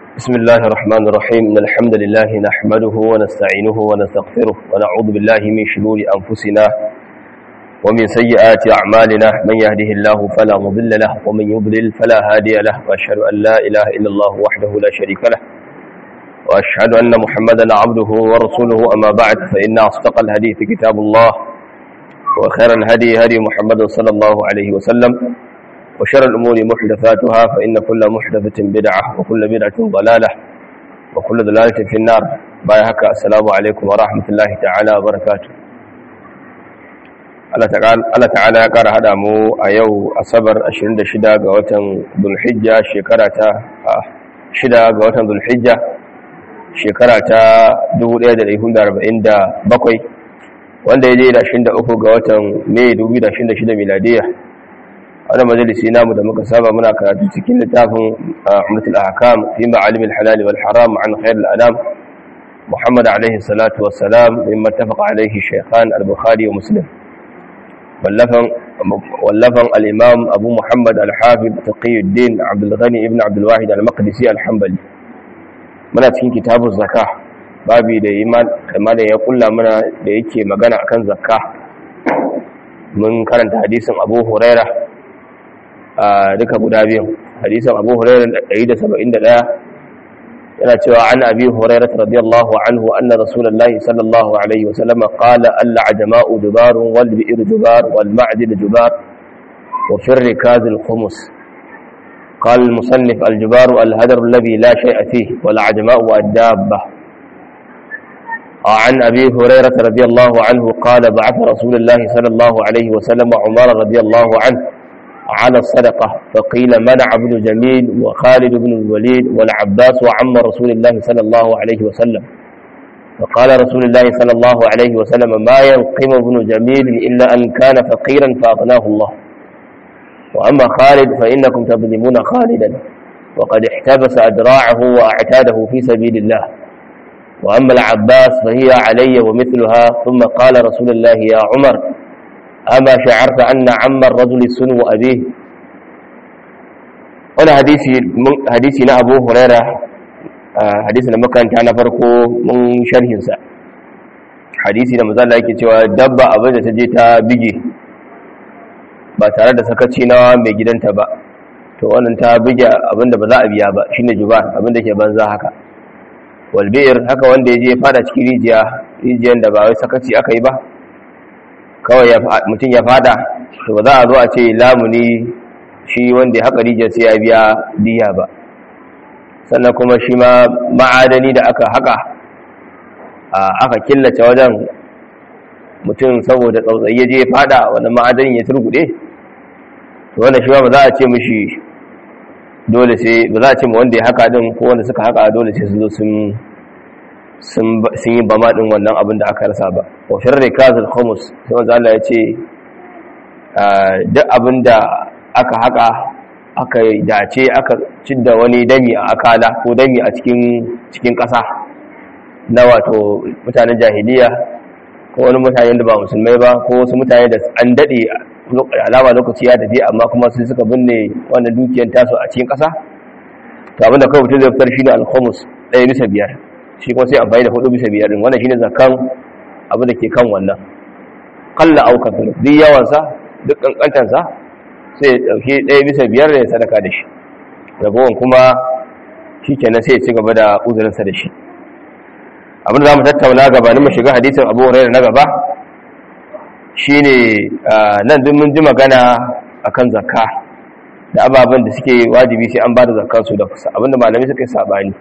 بسم الله الرحمن الرحيم إن الحمد لله نحمده ونستعينه ونستغفره ونعوذ بالله من شرور أنفسنا ومن سيئات أعمالنا من يهده الله فلا مضل له ومن يضلل فلا هادي له وأشهد أن لا إله إلا الله وحده لا شريك له وأشهد أن محمدا عبده ورسوله أما بعد فإن أصدق الحديث كتاب الله وخير الهدي هدي محمد صلى الله عليه وسلم وشر الأمور محدثاتها فإن كل محدثة بدعة وكل بدعة ضلالة وكل ضلالة في النار بايهك السلام عليكم ورحمة الله تعالى وبركاته Allah ta'ala ya ƙara haɗa mu a yau asabar 26 ga watan Zulhijja shekara ta 6 ga watan Zulhijja shekara ta 1447 wanda ya je da 23 ga watan Mai 2026 miladiyya wani majalisi namu da muka saba muna karatu cikin littafin ummatul ahkam fi ma'alim al-halal wal haram an khair al-anam Muhammad alaihi salatu wassalam mimma ittafaqa alaihi shaykhan al-Bukhari wa Muslim wallafan wallafan al-Imam Abu Muhammad al-Hafiz Taqiyuddin Abdul Ghani ibn Abdul Wahid al-Maqdisi al-Hanbali muna cikin kitabuz zakah babi da iman kamar da ya kulla mana da yake magana akan zakka mun karanta hadisin Abu Hurairah duka guda biyu hadisin abu hurairar 171 yana cewa an abi hurairar radiyallahu anhu anna rasulullahi sallallahu alaihi wasallam qala alla ajma'u dubarun wal bi'r dubar wal ma'dil dubar wa fi rikaz al khumus قال المصنف الجبار الهدر الذي لا شيء فيه والعجماء والدابة عن أبي هريرة رضي الله عنه قال بعث رسول الله صلى الله عليه وسلم عمر رضي الله عنه على الصدقة فقيل منع ابن جميل وخالد بن الوليد والعباس وعم رسول الله صلى الله عليه وسلم فقال رسول الله صلى الله عليه وسلم ما ينقم ابن جميل إلا أن كان فقيرا فأغناه الله وأما خالد فإنكم تظلمون خالدا وقد احتبس أدراعه وأعتاده في سبيل الله وأما العباس فهي علي ومثلها ثم قال رسول الله يا عمر أما شعرت أن عم الرجل سنو أبيه wani hadisi na abu huraira hadisi da makaranta na farko mun sharhinsa hadisi da mazala yake cewa dabba abin da ta je ta bige ba tare da sakaci na mai gidanta ba to wannan ta bige abin da ba za a biya ba shine jubar abin da ke banza haka walbiyar haka wanda ya je fada cikin rijiya rijiyar da ba wai sakaci aka yi ba kawai mutum ya fada to ba za a zo a ce lamuni shi wanda ya haƙa rijiyar sai ya biya diya ba sannan kuma shi ma ma'adani da aka haƙa aka killace wajen mutum saboda tsautsayi ya je ya fada wannan ma'adanin ya turgude to wannan shi ma ba za a ce mishi dole sai ba za a ce ma wanda ya haƙa din ko wanda suka haƙa dole sai su zo sun sun yi bama ɗin wannan abin da aka rasa ba wa firri kazil khumus sai wanzu Allah ya ce duk abin da aka haka aka dace aka cidda wani dami a akala ko dami a cikin cikin ƙasa na wato mutanen jahiliya ko wani mutane da ba musulmai ba ko wasu mutane da an daɗe alama lokaci ya tafi amma kuma sun suka binne wannan dukiyar tasu a cikin ƙasa to abin da kawai mutum zai fitar shi ne al-khumus ɗaya bisa biyar shi kuma sai amfani da hudu bisa biyar din wannan shine zakan abu da ke kan wannan qalla aw kathur duk yawan sa duk kankantan sa sai ya dauki ɗaya bisa biyar da ya sadaka da shi ragowar kuma shikenan sai ya ci gaba da uzurin sa da shi abin da zamu tattauna gabanin mu shiga hadisin Abu Hurairah na gaba shine nan duk mun ji magana akan zakka da ababen da suke wajibi sai an ba da zakkan su da abinda malamai suka yi sabani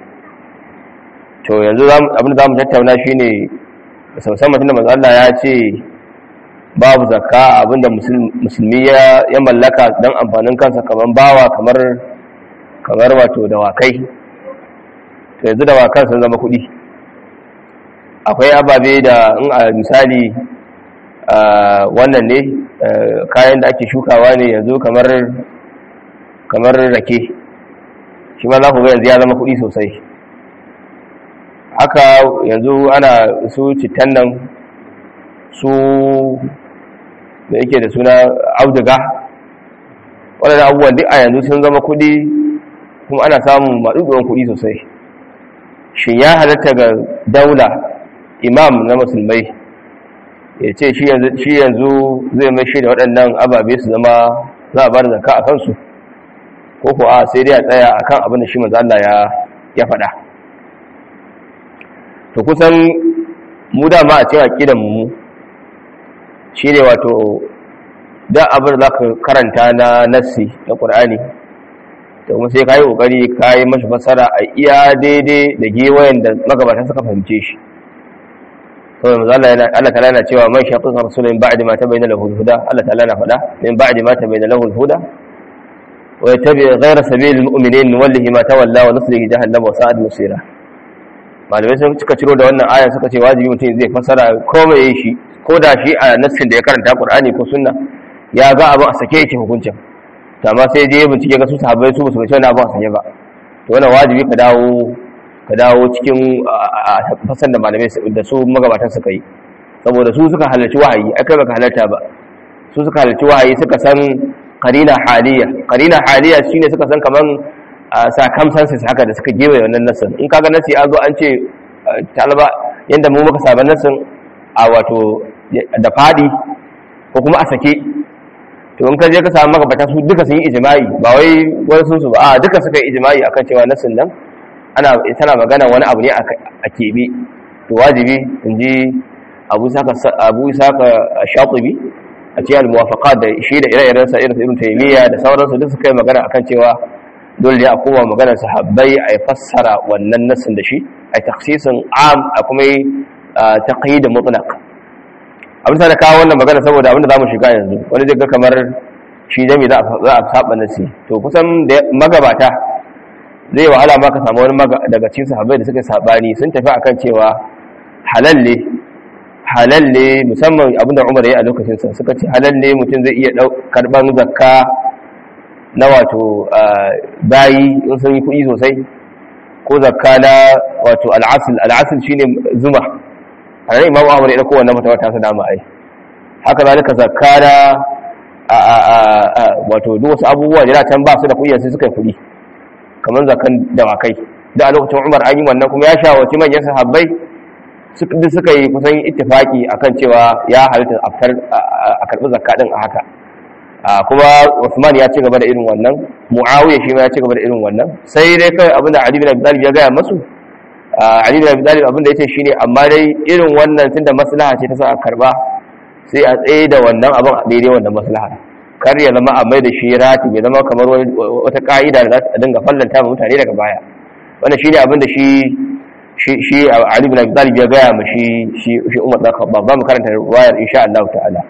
to yanzu abin da za mu tattauna shi ne musamman tunda manzo Allah ya ce babu zakka abinda musulmi ya mallaka don amfanin kansa kamar bawa kamar kamar wato dawakai to yanzu dawakan sun zama kuɗi akwai ababe da in a misali wannan ne kayan da ake shukawa ne yanzu kamar kamar rake shi ma za ku ga yanzu ya zama kuɗi sosai haka yanzu ana su citan nan su da yake da suna auduga waɗanda abubuwan duk a yanzu sun zama kuɗi kuma ana samun maɗuɗuwan kuɗi sosai shin ya halatta ga daula imam na musulmai ya ce shi yanzu zai mai shi da waɗannan ababe su zama za a bar zaka a kansu ko kuwa sai dai a tsaya a kan abin da shi manzo Allah ya faɗa to kusan mu dama a cewa kidan mu shi ne wato da abin da za ka karanta na nassi na ƙur'ani da kuma sai ka yi ƙoƙari ka yi mashi fasara a iya daidai da gewayen da magabatan suka fahimce shi kawai mazu Allah ta'ala yana cewa man shaƙin rasulun ba'adi ma ta bayyana lahu huda Allah ta'ala na faɗa min ba'adi ma ta bayyana lahu huda wa yattabi ghayra sabilil mu'minin wallahi ma tawalla wa nuslihi jahannama wa sa'ad musira malamai sun suka ciro da wannan aya suka ce wajibi mutum zai fasara komai shi ko da shi a nassin da ya karanta Qur'ani ko sunna ya ga abu a sake yake hukuncin amma sai je bincike ga su sahabbai su musu wani abu a sanye ba to wannan wajibi ka dawo ka dawo cikin fasan da malamai da su magabatan suka yi saboda su suka halarci wahayi akai baka halarta ba su suka halarci wahayi suka san qarina haliya qarina haliya shine suka san kaman circumstances haka da suka gewaye wannan nasin in kaga nasi an zo an ce talaba yanda mu muka saba nasin a wato da fadi ko kuma a sake to in ka je ka samu magabata su duka sun yi ijma'i ba wai wani sun su ba a duka suka yi ijma'i akan cewa nasin nan ana tana magana wani abu ne a kebe to wajibi in ji abu saka abu saka shatibi a cikin al-muwafaqat da shi da ire-iren sa irin ibn taymiya da sauransu duk suka yi magana akan cewa dole ne a koma maganar sahabbai a fassara wannan nasin da shi a taksisin am a kuma yi taqyid mutlaq abin da kawo wannan magana saboda abin da zamu shiga yanzu wani zai ga kamar shi jami za a saba nasi to kusan da magabata zai wahala ma ka samu wani daga cikin sahabbai da suka sabani sun tafi akan cewa halal ne halal ne musamman abin da Umar ya yi a lokacin sa suka ce halal ne mutum zai iya karban zakka na wato bayi in sun yi kuɗi sosai ko zakka na wato al'asul al'asul shine zuma a nan imamu ahmad ya dauko wannan fatawa ta sa dama ai haka zalika zakka na wato duk wasu abubuwa da can ba su da kuɗi sai suka yi kuɗi kamar zakkan dawakai da a lokacin umar an yi wannan kuma ya shawarci manyan sahabbai duk suka yi kusan ittifaki akan cewa ya halitta a karɓi zakka din a haka kuma Uthman ya ci gaba da irin wannan Muawiya shi ma ya ci gaba da irin wannan sai dai kai abinda Ali bin Abi Talib ya gaya masu Ali bin Abi Talib abinda yace shine amma dai irin wannan tunda maslaha ce ta sa a karba sai a tsaye da wannan abin a daidai wannan maslaha kar ya zama a mai da shi rati ya zama kamar wata ka'ida da za ta dinga fallanta ma mutane daga baya wannan shine abinda shi shi Ali bin Abi Talib ya gaya ma shi shi Umar da Khattab ba mu karanta riwayar insha Allah ta'ala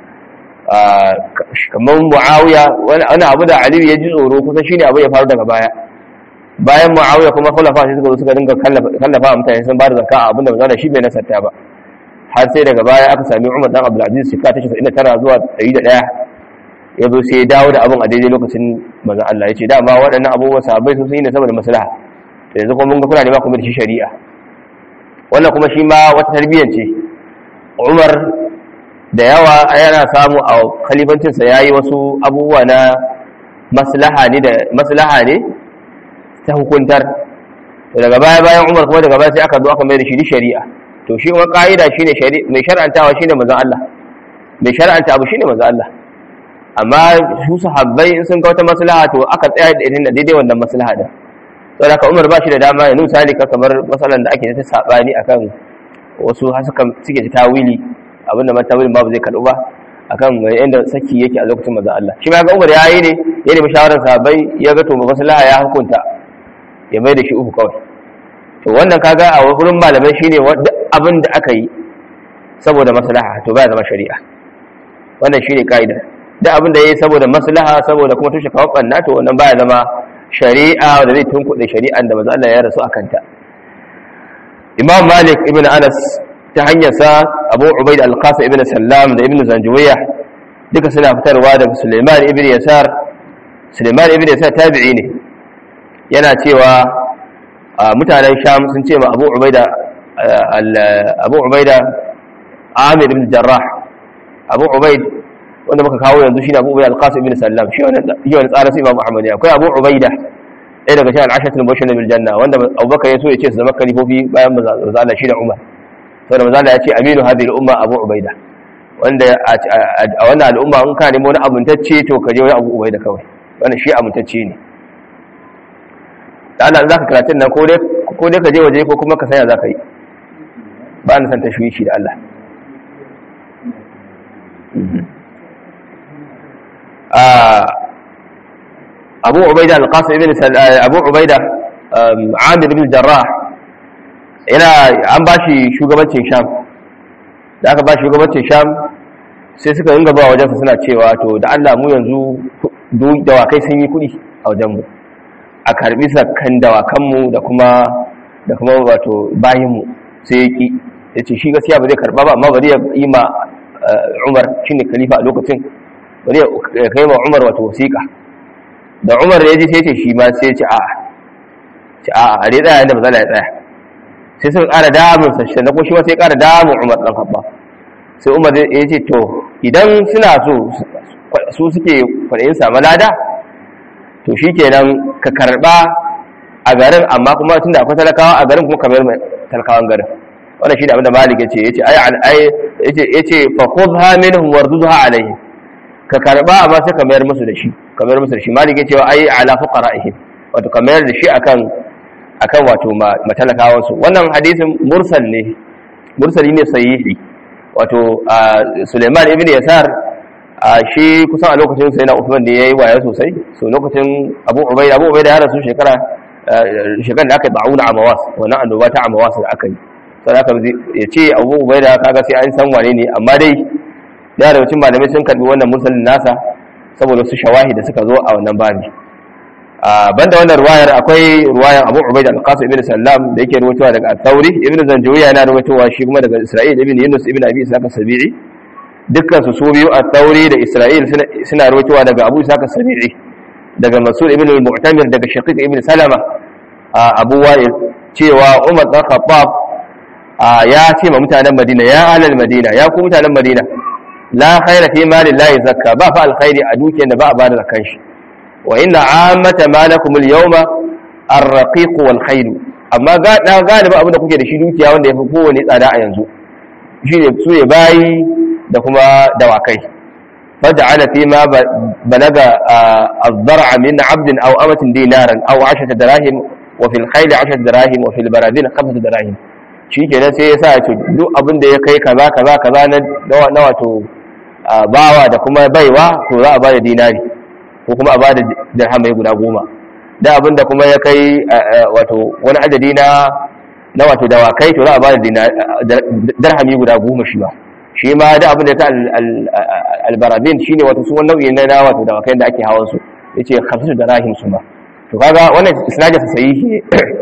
kamar mu'awiya wani abu da aliyu ya ji tsoro kusan shine abu ya faru daga baya bayan mu'awiya kuma khulafa sai suka zo suka dinga kallafa mutane sun ba da zakka abin da manzo shi bai nasarta ba har sai daga baya aka sami Umar dan Abdul Aziz shekara ta 99 zuwa 101 ya zo sai ya dawo da abin a daidai lokacin manzo Allah ya ce dama waɗannan abubuwan sahabbai sun yi ne saboda maslaha to yanzu kuma mun ga kuna nema kuma da shi shari'a wannan kuma shi ma wata tarbiyyar ce Umar da yawa yana samu a kalibancinsa ya yi wasu abubuwa na maslaha ne da maslaha ne ta hukuntar daga baya bayan umar kuma daga baya sai aka zo aka mai da shi shari'a to shi kuma ka'ida shine mai shar'antawa shine manzon Allah mai shar'anta abu shine manzon Allah amma su sahabbai in sun ga wata maslaha to aka tsaya da irin da daidai wannan maslaha din saboda haka umar ba shi da dama ya nusa ka kamar masalan da ake ta sabani akan wasu har suka suke ta tawili abinda matawilin babu zai karɓu ba akan yadda saki yake a lokacin manzon Allah shi ma ga Umar yayi ne ya nemi shawarar sahabbai ya ga to maslaha ya hukunta ya mai da shi uku kawai to wannan kaga a wurin malamai shine duk abin da aka yi saboda maslaha to baya zama shari'a wannan shine kaida duk abin da yayi saboda maslaha saboda kuma tushe kawo banna to wannan baya zama shari'a da zai tunkuɗe shari'an da manzon Allah ya rasu akan ta Imam Malik ibn Anas ta hanyarsa abu ubaid al-qasim ibn sallam da ibn zanjuwiya duka suna fitarwa daga suleiman ibn yasar suleiman ibn yasar tabi'i ne yana cewa mutanen sham sun ce ma abu ubaida abu ubaida amir ibn jarrah abu ubaid wanda muka kawo yanzu shine abu ubaida al-qasim ibn sallam shi wani tsarin su imam ahmad ne akwai abu ubaida ɗaya daga cikin al'ashatul mubashirin bil janna wanda Abubakar ya so ya ce su zama kalifofi bayan manzo Allah shi da Umar saboda manzo Allah ya ce aminu hadhihi al-umma Abu Ubaida wanda a wannan al'umma in ka nemi wani amintacce to ka je wani Abu Ubaida kawai wannan shi amintacce ne da Allah zaka karatun nan ko dai ko dai ka je waje ko kuma ka sanya zaka yi ba na san tashwishi da Allah abu ubaida al-qasim ibn abu ubaida amir ibn jarrah yana an bashi shugabancin sham da aka ba shugabancin sham sai suka ringa ba wajensa suna cewa to da Allah mu yanzu dawakai sun yi kuɗi a wajenmu a karbi sakkan dawakanmu da kuma da kuma wato bayinmu sai ya ki ya ce shi gaskiya ba zai karba ba amma bari ya yi ma umar shine khalifa a lokacin bari ya kai ma umar wato wasiƙa da umar ya ji sai ce shi ma sai ce a ce a a dai tsaya inda mazala ya tsaya sai sun ƙara damun sa shi na ko shi ma sai ƙara damun umar ɗan habba sai umar ya ce to idan suna so su suke kwaɗayin samu lada to shi kenan ka karɓa a garin amma kuma tun da akwai talakawa a garin kuma kamar talakawan garin wannan shi da abinda malik ya ce ya ce ai ya ce fa khudha minhum wardudha alayhi ka karba amma sai ka mayar musu da shi ka mayar musu da shi malik yace ai ala fuqara'ihim wato ka mayar da shi akan akan wato matalakawan su wannan hadisin mursal ne mursali ne sahihi wato Suleiman ibn Yasar shi kusan a lokacin sai na Uthman da yayi waya sosai so lokacin Abu Ubaida Abu Ubaida ya rasu shekara shekaran da aka yi ba'una amawas wannan annoba ta amawas da aka yi sai aka ya ce Abu Ubaida kaga sai an san wane ne amma dai da yawa cikin malamai sun karbi wannan musulun nasa saboda su shawahi da suka zo a wannan babi banda wannan ruwayar akwai ruwayar Abu Ubaid al-Qasim ibn Sallam da yake ruwaitowa daga Al-Thawri ibn Zanjawiya yana ruwaitowa shi kuma daga Isra'il ibn Yunus ibn Abi Ishaq as-Sabi'i dukkan su su biyu Al-Thawri da Isra'il suna ruwaitowa daga Abu Ishaq as-Sabi'i daga Mas'ud ibn al-Mu'tamir daga Shaqiq ibn Salama Abu Wa'il cewa Umar bin Khattab ya ce ma mutanen Madina ya ahlal Madina ya ku mutanen Madina la khaira fi mali la zakka ba fa alkhairi a dukiyar da ba a bada zakan shi wa inna ammata malakum al-yawma ar-raqiq wal khayl amma ga da galiba abin da kuke da shi dukiya wanda yafi kowane tsada a yanzu shine su ya bayi da kuma dawakai faj'ala fi ma balaga az-zar'a min 'abdin aw amatin dinaran aw 10 dirahim wa fil khayl 10 dirahim wa fil baradin 5 dirahim shi kenan sai ya sa ya ce duk abin da ya kai kaza kaza kaza na wato bawa da kuma baiwa to za a ba da dinari ko kuma a ba da dirhamai guda goma da abin da kuma ya kai wato wani adadi na na wato dawakai to za a ba da dirhami guda goma shi ba shi ma da abin da ya ta albarabin shi ne wato su wani nau'i na wato dawakai da ake hawan su ya ce hamsin da rahim su ma to kaga wannan isnadin sa sahihi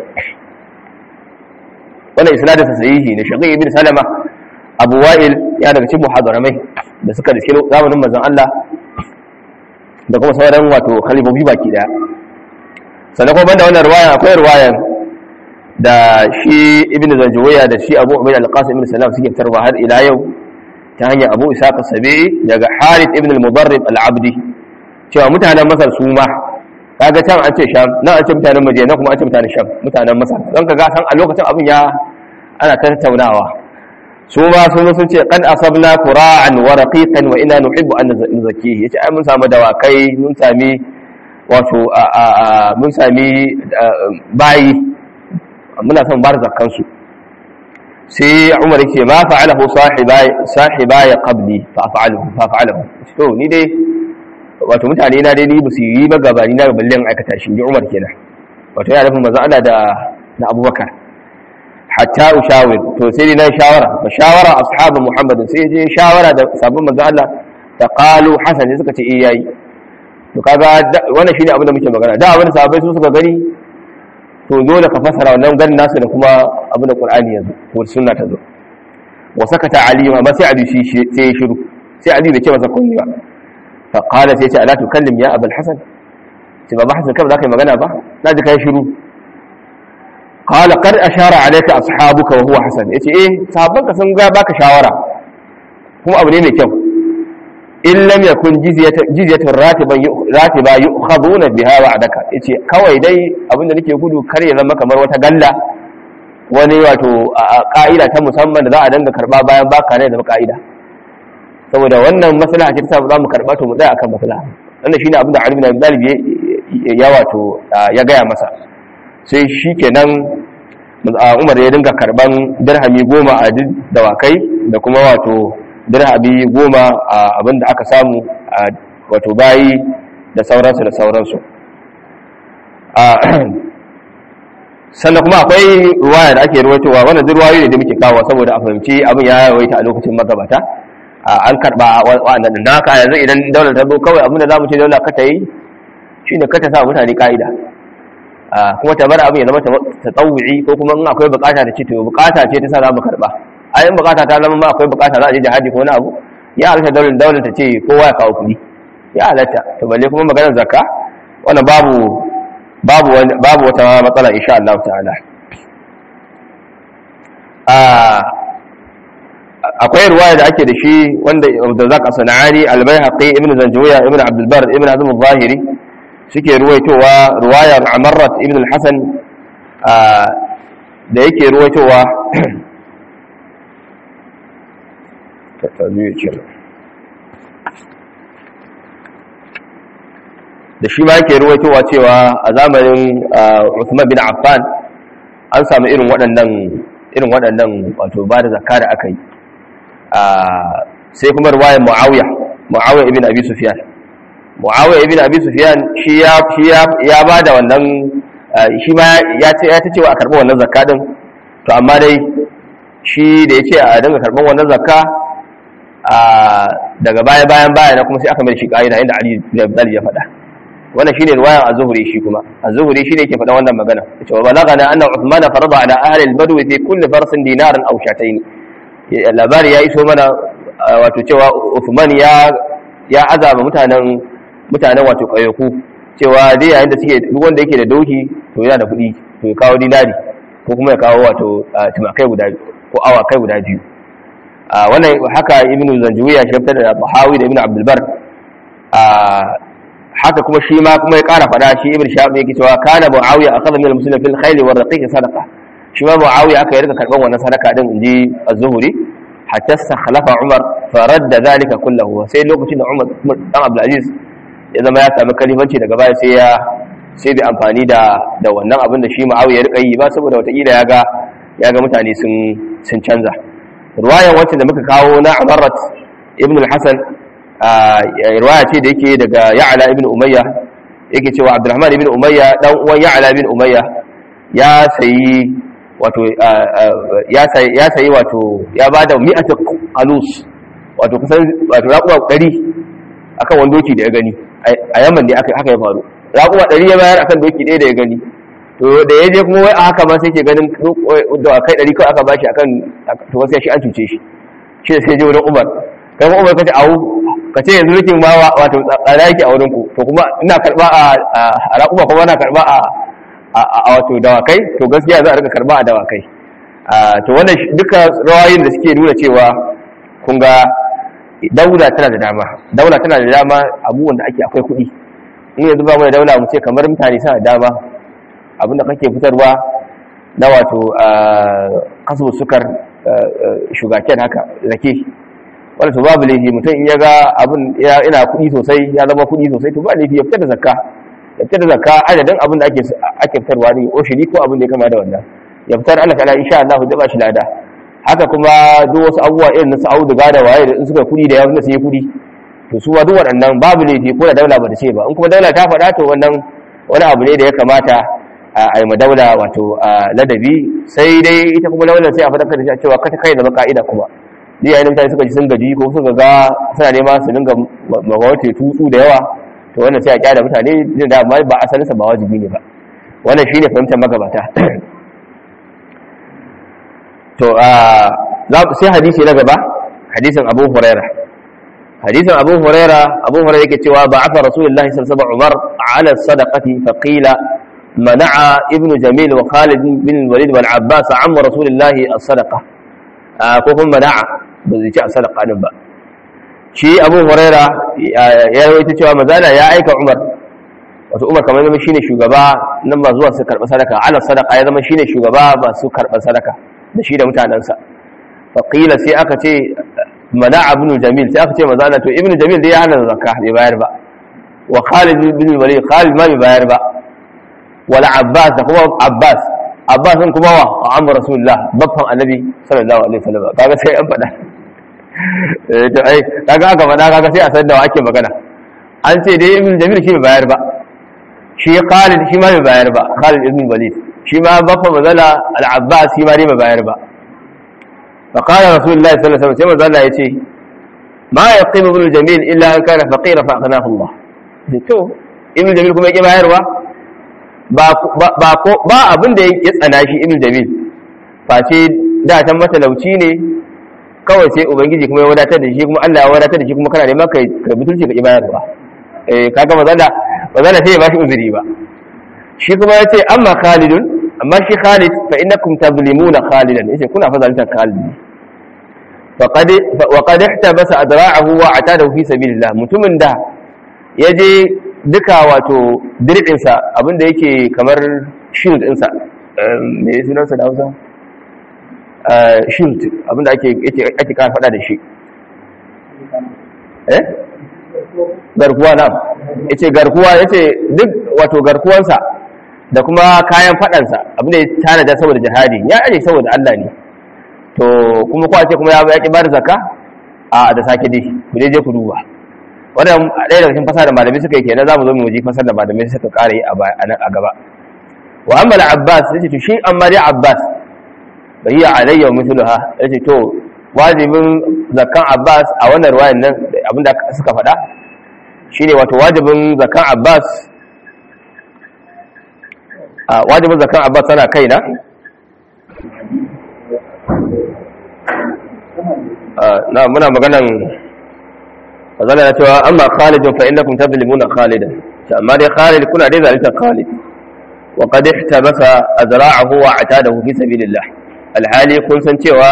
wannan isnadin sa sahihi ne shaqi ibn salama abu wa'il ya daga cikin muhadaramai da suka riske zamanin manzon Allah da kuma sauran wato khalifofi baki daya sannan kuma banda wannan riwaya akwai riwayan da shi ibn zanjawiya da shi abu ubayd al-qasim ibn salam suke tarwa har ila yau ta hanyar abu isaq as-sabi'i daga harith ibn al-mudarrib al-abdi cewa mutanen masar su ma kaga can an ce sham nan an ce mutanen madina kuma an ce mutanen sham mutanen masar don kaga san a lokacin abin ya ana tattaunawa su ma sun sun ce qad asabna qura'an wa raqiqan wa inna nuhibbu an nuzakkihi yace ai mun samu dawakai mun sami wato mun sami bayi muna son bar zakkan su sai Umar yake ma fa'alahu sahibai sahibai qabli fa fa'alahu fa fa'alahu to ni dai wato mutane na dai ni ba su yi ba gabani na ballen aikata shi ji Umar kenan wato yana nufin manzo Allah da da Abubakar hatta ushawir to sai dai na shawara ba shawara ashabu Muhammad sai je shawara da sabon manzo Allah ta qalu hasan suka ce eh yayi to kaga wannan shine abin da muke magana da abin da sahabbai su suka gani to dole ka fasara wannan ganin nasu da kuma abin da Qur'ani yanzu ko sunna ta zo wa sakata ali ma sai ali shi sai ya shiru sai ali bai ce masa komai ba fa qala sai ya ce ala tukallim ya abul hasan sai baba hasan kai ba za ka yi magana ba na ji kai shiru qala qad ashara alayka ashabuka wa huwa hasan yace eh sahabbanka sun ga baka shawara kuma abu ne mai kyau in lam yakun jizyatun ratiban ratiba yu'khaduna biha wa'daka yace kawai dai abinda nake gudu kar ya zama kamar wata galla wani wato ka'ida ta musamman da za a danga karba bayan baka ne da ka'ida saboda wannan maslaha ce ta sa za mu karba to mu tsaya akan maslaha wannan shine abin da Ali bin Abi Talib ya wato ya gaya masa sai shikenan Umar ya dinga karban dirhami goma a dawakai da kuma wato dirhami goma a abin da aka samu a wato bayi da sauransu da sauransu sannan kuma akwai ruwaya da ake ruwaitowa wannan duk ruwayoyi ne da muke kawo saboda a fahimci abin ya yawaita a lokacin magabata an karba wa'annan din haka yanzu idan daular ta zo kawai abin da zamu ce daular ka ta yi shine ka ta sa mutane ka'ida kuma ta bar abin ya zama ta tsawuci ko kuma in akwai bukata da ce to bukata ce ta sa za mu karba a yin bukata ta zama ma akwai bukata za a je jihadi ko wani abu ya halatta daular daular ta ce kowa ya kawo kuɗi ya halatta to balle kuma maganar zakka wannan babu babu babu wata matsala insha Allah ta'ala akwai ruwaya da ake da shi wanda da zaka sana'ani al-baihaqi ibn zanjawiya ibn abdul bar ibn azm al-zahiri suke ruwaitowa ruwayar amarrat ibn al-hasan da yake ruwaitowa da shi ma yake ruwaitowa cewa a zamanin Uthman bin Affan an samu irin waɗannan irin waɗannan wato ba da zakka da aka yi sai kuma ruwayar Muawiya Muawiya ibn Abi Sufyan Muawiya ibn Abi Sufyan shi ya shi ya ba da wannan shi ma ya ce ya ta cewa a karɓi wannan zakka din to amma dai shi da ya ce a dinga karɓar wannan zakka daga baya bayan baya na kuma sai aka mai shi ƙa'ida inda Ali bin Abi ya faɗa wannan shine riwayan az-zuhri shi kuma az-zuhri shine yake faɗa wannan magana yace wa balagana anna uthman farada ala ahli al-badwi fi kulli farsin dinaran aw shatayn labari ya iso mana wato cewa uthman ya ya azaba mutanen mutanen wato kayaku cewa dai yayin da suke duk wanda yake da doki to yana da kuɗi to ya kawo dinari ko kuma ya kawo wato tumakai guda ko awakai guda biyu wannan haka ibnu zanjuwiya shi fitar da bahawi da ibnu abdul bar haka kuma shi ma kuma ya ƙara faɗa shi ibn shahab yake cewa kana muawiya akhadha min al-muslimin fil khayl wa raqiq sadaqa shi ma muawiya aka yi rika karban wannan sadaka din inji az-zuhri hatta sakhlafa umar fa radda dhalika kullahu sai lokacin da umar dan abdul aziz ya zama ya samu kalifanci daga baya sai ya sai bai amfani da da wannan abin da shi muawiya ya rika yi ba saboda wataƙila ya ga ya ga mutane sun sun canza ruwayan wacce da muka kawo na amarat ibn al-hasan riwaya ce da yake daga ya'ala ibn umayya yake cewa abdurrahman ibn umayya dan uwan ya'ala ibn umayya ya sayi wato ya sayi ya sayi wato ya bada mi'atu qalus wato kusan wato raquwa 100 akan wani doki da ya gani a yaman ne aka haka ya faru raquwa 100 ya bayar akan doki ɗaya da ya gani to da ya je kuma wai a haka ma sai ke ganin da kai 100 kawai aka bashi akan to wasu shi an cuce shi shi sai je wurin umar kai kuma umar kace awu ka ce yanzu rikin ma wato tsada yake a wurin ku to kuma ina karba a raƙuma kuma na karba a wato dawakai to gaskiya za a rika karba a dawakai to wannan duka rawayin da suke nuna cewa kun ga daula tana da dama daula tana da dama abubuwan da ake akwai kuɗi in yanzu ba mu da daula mu ce kamar mutane suna da dama abinda kake fitarwa na wato kaso sukar shugaken haka rake wanda to babu laifi mutum in ya ga abin ina kuɗi sosai ya zama kuɗi sosai to ba laifi ya fitar da zakka ya fitar da zakka adadin abin da ake ake fitarwa ne o shiri ko abin da ya kama da wannan ya fitar Allah ta'ala insha Allah zai ba shi lada haka kuma duk wasu abubuwa irin na Saudi ga da waye da in suka kuɗi da yawa da sai kuɗi to su ma duk waɗannan babu laifi ko da daula ba ta ce ba in kuma daula ta faɗa to wannan wani abu ne da ya kamata a yi madaula wato ladabi sai dai ita kuma daular sai a faɗa da cewa kata kai da ka'ida kuma ni yayin mutane suka ji sun gaji ko suka ga suna nema su dinga mawace tutsu da yawa to wannan sai a kyara mutane da amma ba asalinsa ba wajibi ne ba wannan shine fahimtar magabata to sai hadisi na gaba hadisin Abu Huraira hadisin Abu Huraira Abu Huraira yake cewa ba'atha Rasulullahi sallallahu alaihi wasallam Umar ala sadaqati faqila منع ابن جميل وخالد بن الوليد والعباس عم رسول الله الصدقه ko kuma mana'a ba zai ci a sadaka din ba shi abu huraira ya rawaita cewa mazala ya aika umar wato umar kamar zama shine shugaba nan ba zuwa su karɓi sadaka ala sadaka ya zama shine shugaba ba su karɓar sadaka da shi da mutanensa faƙila sai aka ce mana ibn jamil sai aka ce mazala to ibn jamil dai ya hana zakka bai bayar ba wa khalid bin walid khalid ma bai bayar ba wala abbas da kuma abbas abbas din kuma wa amma rasulullah babban annabi sallallahu alaihi wasallam kaga sai an faɗa eh to ai kaga aka faɗa kaga sai a san da wa ake magana an ce dai ibn jamil shi bai bayar ba shi khalid shi ma bai bayar ba khalid ibn walid shi ma babban mazala al-abbas shi ma dai bai bayar ba فقال رسول الله صلى الله عليه وسلم sai ya ce ma yaqim ibn jamil illa an kana faqira fa aghnahu Allah to ibn jamil kuma yake bayarwa ba ba ba abin da ya tsana shi ibn jamil face da tan matalauci ne kawai sai ubangiji kuma ya wadatar da shi kuma Allah ya wadatar da shi kuma kana neman kai kai butulci ka bayarwa eh kaga mazalla mazalla sai ya bashi uzuri ba shi kuma ya ce amma khalidun amma shi khalid fa innakum tazlimuna khalidan yace kuna fa zalunta khalid faqad wa qad ihtabasa adra'ahu wa atadahu fi sabilillah mutumin da yaje duka wato dirbin sa abinda yake kamar shield din sa me yake sunan sa da Hausa shield abinda ake ake ake kan fada da shi eh garkuwa na yace garkuwa yace duk wato garkuwansa da kuma kayan fadansa abin da ya tanada saboda jihadi ya aje saboda Allah ne to kuma ko ce kuma ya ya ki bar zakka a da sake dai ku je ku duba wannan ɗaya daga cikin fasara da malamai suka yi kenan zamu zo mu ji fasara da malamai suka ƙara yi a gaba wa amma al-abbas yace to shi amma dai abbas bai alayya mithluha yace to wajibin zakkan abbas a wannan ruwayan nan abinda suka faɗa shine wato wajibin zakkan abbas a wajibin zakan abbas tana kaina na muna maganan mazala na cewa amma khalidun fa innakum tadlimuna khalidan amma dai khalid kuna dai zalunta khalid wa qad ihtabasa azra'ahu wa atadahu fi sabilillah alhali kun san cewa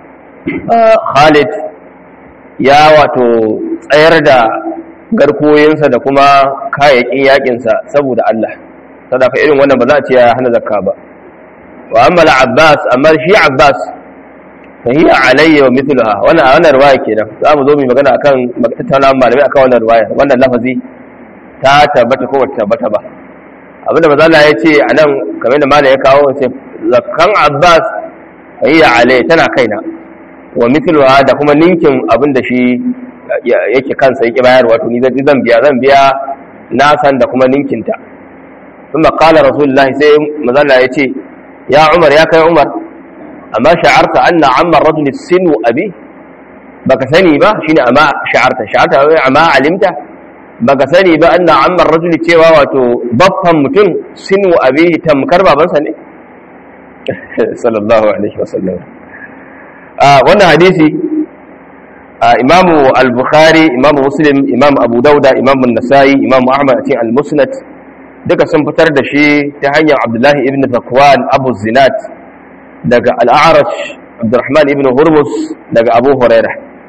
khalid ya wato tsayar da garkuwoyinsa da kuma kayayyakin yakinsa saboda Allah sadaka irin wannan ba za a ce ya hana zakka ba wa amma al-abbas amma shi abbas fa hiya alayya wa mithluha wannan wannan riwaya kenan za mu zo mu magana akan tattauna malamai akan wannan riwaya wannan lafazi ta tabbata ko bata tabbata ba abinda manzo Allah ya ce anan kamar da malai ya kawo ce zakkan abbas fa hiya alayya tana kaina wa mithluha da kuma ninkin abinda shi yake kansa yake bayarwa to ni zan biya zan biya na san da kuma ninkinta ثم قال رسول الله سي مزلا يتي يا عمر يا كاي عمر اما شعرت ان عم الرجل السن ابي baka sani ba shine amma sha'arta sha'arta amma alimta baka sani ba anna amma ar-rajuli cewa wato baffan mutum sinu abihi tamkar babansa ne sallallahu alaihi wasallam ah wannan hadisi imamu al-bukhari imamu muslim imam abu dauda imam an-nasai imam ahmad a cikin al-musnad duka sun fitar da shi ta hanyar abdullahi ibn zakwan abu zinat daga al'arash abdurrahman ibn hurmus daga abu huraira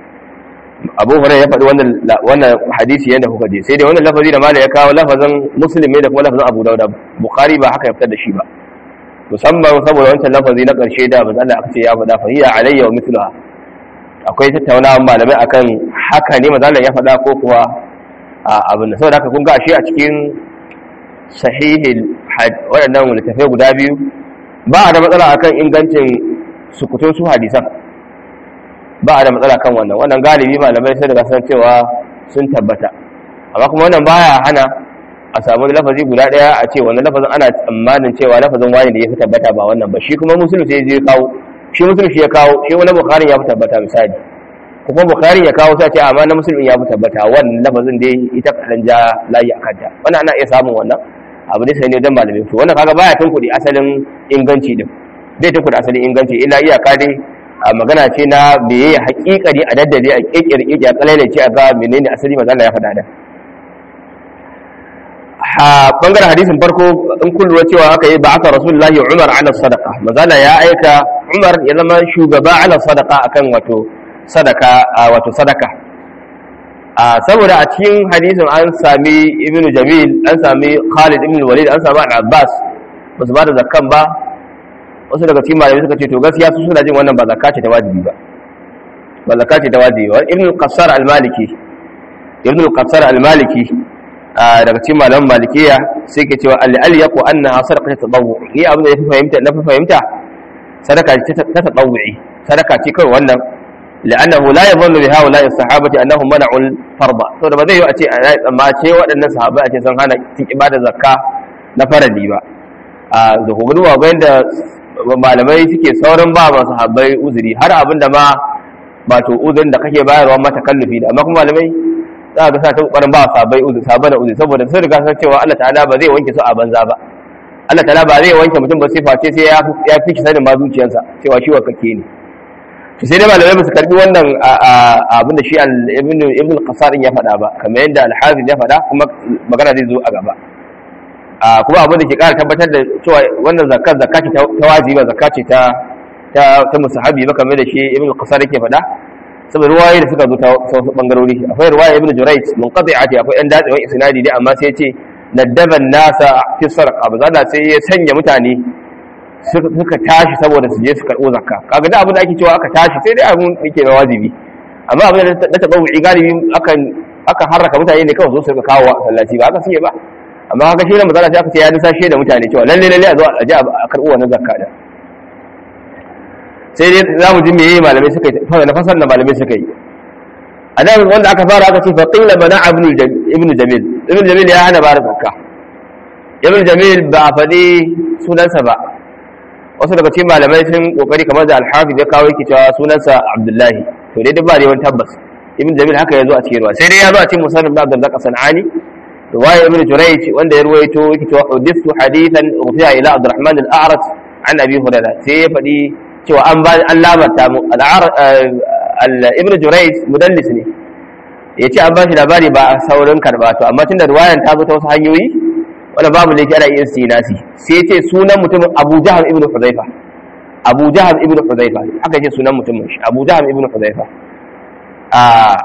abu huraira ya faɗi wannan hadisi yadda kuka je sai dai wannan lafazi da mala ya kawo lafazin muslim ne da kuma lafazin abu dauda bukhari ba haka ya fitar da shi ba musamman saboda wancan lafazi na ƙarshe da ba Allah aka ce ya faɗa fa hiya alayya wa mithluha akwai tattaunawa malamai akan haka ne mazalan ya faɗa ko kuwa abin da saboda haka kun ga ashe a cikin sahihin waɗannan littafai guda biyu ba a da matsala akan ingancin sukutun su hadisan ba a da matsala kan wannan wannan galibi malamai sai daga san cewa sun tabbata amma kuma wannan baya hana a samu lafazi guda ɗaya a ce wannan lafazin ana tsammanin cewa lafazin wani da ya fi tabbata ba wannan ba shi kuma musulun sai ya kawo shi musulun shi ya kawo shi wani bukharin ya fi tabbata misali kuma bukharin ya kawo sai ce amma na musulun ya fi tabbata wannan lafazin dai ita kaɗan ja layi a kanta wannan ana iya samun wannan abu ne sai ne don malamin to wannan kaga baya tunkuɗe asalin inganci din zai tunkuɗe asalin inganci illa iyaka dai a magana ce na beye haƙiƙari a daddade a ƙirƙir ƙirƙir a kalailace a ga menene asali manzo ya faɗa da ha bangaren hadisin farko in kun lura cewa aka yi ba'atha rasulullahi umar ala sadaqa manzo ya aika umar ya zama shugaba ala sadaqa akan wato sadaka wato sadaka a saboda a cikin hadisin an sami ibnu jamil an sami khalid ibn walid an sami al-abbas ba su ba da zakkan ba wasu daga cikin malamai suka ce to gaskiya su suna jin wannan ba zakka ce ta wajibi ba ba zakka ce ta wajibi ba ibnu qassar al-maliki ibnu qassar al-maliki daga cikin malaman malikiya sai ke cewa al yaqu annaha sadaqatu tadawwu ni abin da ya fi fahimta na fi fahimta sadaka ce ta tadawwi sadaka ce kawai wannan la'annahu la yadhunnu bi haula as-sahabati annahum mana'u al-farda to da ba zai yi a ce amma ce waɗannan sahabbai a ce sun hana cin ibada zakka na farali ba a da kuma duba bayan da malamai suke saurin ba ma sahabbai uzuri har abin da ma ba to uzurin da kake bayarwa mata kallufi da amma kuma malamai za ga sa ta kokarin ba sahabbai uzuri sahabbai da uzuri saboda sun riga san cewa Allah ta'ala ba zai wanke su a banza ba Allah ta'ala ba zai wanke mutum ba sai face sai ya fi sanin ma zuciyarsa cewa shi wakake ne to sai dai malamai su karbi wannan abin da shi ibn ibn qasar ya faɗa ba kamar yadda al-hafiz ya faɗa kuma magana zai zo a gaba kuma abin da ke ƙara tabbatar da cewa wannan zakka zakka ce ta wajibi zakka ce ta ta ta musahabi ba kamar da shi ibn qasar yake faɗa saboda ruwaye da suka zo ta wasu bangarori akwai ruwaya ibn jurayj munqati'ati akwai ɗan datsewan isnadi dai amma sai ya ce naddaban nasa fi sarqa ba za sai ya sanya mutane suka tashi saboda su je su karɓo zakka kaga da abin da ake cewa aka tashi sai dai abin da ke da wajibi amma abin da na taɓa wuce galibi akan akan harraka mutane ne kawai zo su kawo a sallaci ba aka suke ba amma haka shi ne matsala sai aka ce ya nisa shi da mutane cewa lalle lalle a zo a je a karɓo wannan zakka da sai dai za mu ji me yayi malamai suka yi fara na fasar da malamai suka yi a nan wanda aka fara aka ce fa qila bana ibn jamil ibn jamil ya hana bara zakka ibn jamil ba a faɗi sunansa ba wasu daga cikin malamai sun kokari kamar da alhafiz ya kawo yake cewa sunansa abdullahi to dai duk ba da wani tabbas ibn jamil haka yazo a cikin ruwa sai dai ya zo a cikin musannaf da abdullah sanani riwaya ibn jurayj wanda ya ruwaito yake cewa hadithu hadithan rufi'a ila abdurrahman al-a'raj an abi hurairah sai ya faɗi cewa an ba an labarta mu ibn jurayj mudallis ne yace an ba shi labari ba saurin karba to amma tunda riwayan ta zo ta wasu hanyoyi wanda babu da yake ana iya istinasi sai ce sunan mutumin Abu Jahal ibn Hudhaifa Abu Jahal ibn Hudhaifa aka ce sunan mutumin shi Abu Jahal ibn Hudhaifa a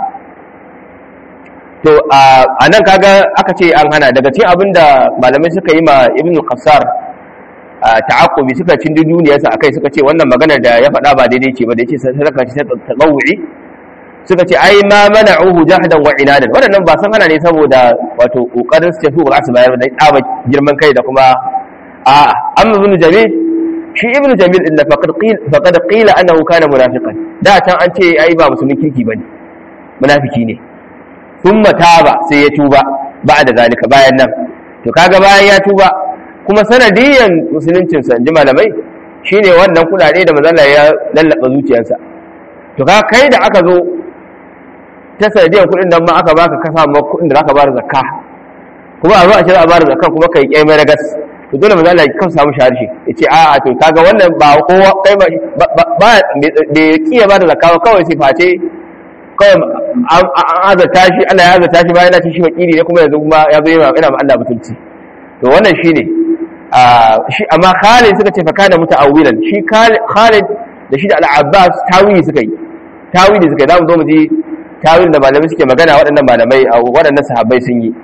to a nan kaga aka ce an hana daga cikin abinda malamai suka yi ma Ibn Qassar ta'aqubi suka cin duniyarsa akai suka ce wannan magana da ya faɗa ba daidai ce ba da yace sadaka ce ta tawu'i suka ce ai ma mana'uhu jahdan wa inadan wadannan ba san hana ne saboda wato kokarin su tafi ba su bayar da tsaba girman kai da kuma a amma ibn jamil shi ibn jamil inda faqad qila faqad qila annahu kana munafiqan da can an ce ai ba musulmin kirki bane munafiki ne thumma taba sai ya tuba ba'da zalika bayan nan to kaga bayan ya tuba kuma sanadiyan musuluncin sa inji malamai shine wannan kudade da manzon ya lallaba zuciyarsa to ka kai da aka zo ta sanadiyar kuɗin nan ma aka baka kasa ma kuɗin da zaka bada zakka kuma a zo a ce za a bada zakka kuma kai kai mai ragas to dole mu zalla kan samu shaharshi yace a a to kaga wannan ba kowa kai ba ba bai kiya bada zakka ba kawai sai face kawai an azata shi Allah ya azata shi bayan ya ci shi wakili ne kuma yanzu kuma ya zo yana yana Allah mutunci to wannan shine a shi amma Khalid suka ce fa kana muta'awwilan shi Khalid da shi da Al-Abbas tawili suka yi tawili suka yi za mu zo mu ji tawilin da malamai suke magana waɗannan malamai a waɗannan sahabbai sun yi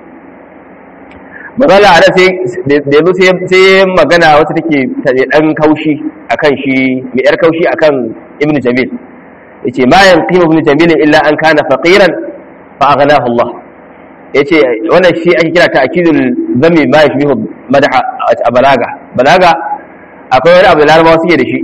magana a sai da yanzu sai magana wata take ɗan kaushi akan shi mai yar kaushi akan ibnu jamil yace ma yanqim ibnu jamil illa an kana faqiran fa aghnahu Allah yace wannan shi ake kira ta akidul zammi ma yashbihu madha a balaga balaga akwai wani abu da larabawa suke da shi